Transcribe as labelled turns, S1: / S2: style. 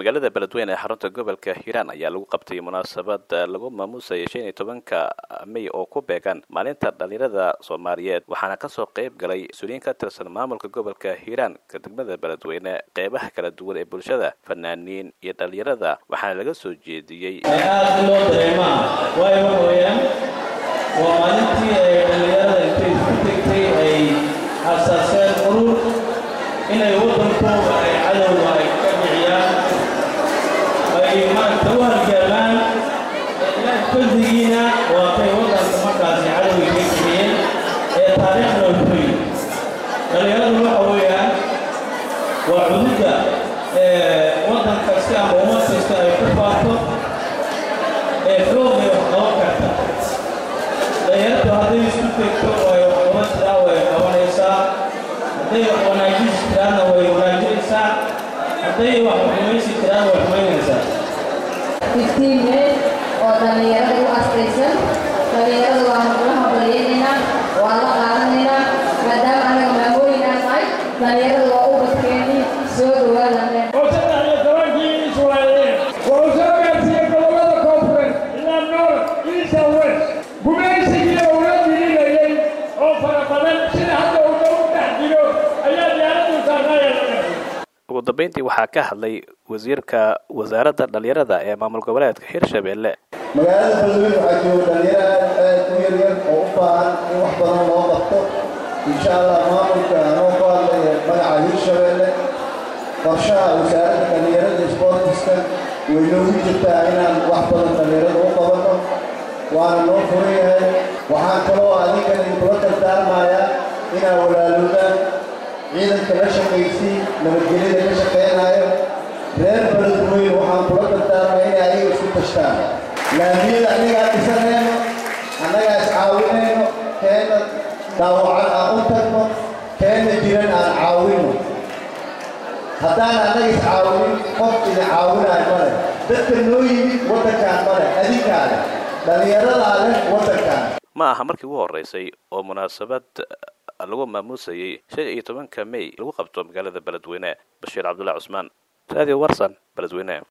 S1: magaalada beledweyne ee xarunta gobolka hiiraan ayaa lagu qabtay munaasabad lagu maamuusayay shan iyo tobanka may oo ku beegan maalinta dhalinyarada soomaaliyeed waxaana kasoo qayb galay mas-uuliyiin ka tirsan maamulka gobolka hiiraan ka degmada beledweyne qeybaha kala duwan ee bulshada fanaaniin iyo dhalinyarada waxaana laga soo jeediyey
S2: aada loo dareemaa waayo waxa weeyaan waa maalintii ay dhalinyarada intay isku tegtay ay asaaseen urur inay waddankooda ay cadowga ay ka dhiciyaan ay maaragta u halgaamaan ilaah fadligiina waa kay waddanka markaasi cadowga ka kiciyeen ee taariikhna u fuli dhalinyaradu waxa weeyaan waa cududda waddan kasta ama ummad kasta ay ku faafto ee xoogay wax qaban karta dhalinyaradu hadday isku tegto way wax qaban tiraa way qabanaysaa hadday wax wanaajisi tiraanna way wanaajinaysaa hadday wax xumaysi tiraan way xumaynaysaa
S3: fifteen may oo dhallinyarada u astaysan dhallinyarada waa la hambalyeynayna waa la qaadanaynaa maadaama anaga maamooyin aan nahay dhallinyarada waa u badkeeni soo dhawaadane
S4: oo saddex iyo tobankii israa'iil wuxuu soo gaarsiiyey gobollada koonfureed ilaa noor east and west gumaysigii uu la dilinayay oo fara badan sida hadda uu dhow dhex jiro ayaa diyaaradu saarnaaya laga
S1: ugu dambeyntii waxaa ka hadlay wasiirka wasaaradda dhalinyarada ee maamul goboleedka hirshabelle
S5: magaalada beledweyne waxaa jooga dhalinyaro aad aad u yaryar oo u baahan in wax badan loo qabto insha allah maamulka anoo ku hadlaya magaca hirshabelle qorshaha wasaaradda dhalinyarada sportiska way noogu jirtaa inaan wax badan dhalinyarada u qabanno waana noo furan yahay waxaan kaloo adinkana idinkula dardaarmayaa inaa walaalowdaan ciidanka la shaqaysii nabadgelyada ka shaqaynayo reer beledweyne waxaan kula dardaarmaya inay ayaga isku tashtaan laamiyada annagaa dhisanayno annagaa iscaawinayno keenna dhaawacan aan u tagno keenna jiran aan caawinno haddaan annaga iscaawinin qof idin caawinayo male dadka noo yimid waddankaan male adinkaa leh dhallinyaradaa leh waddankaan
S1: ma aha markii ugu horeysay oo munaasabad lagu maamuusayay shan iyo tobanka may lagu qabto magaalada beledweyne bashiir cabdullahi cusmaan radio warsan beledweyne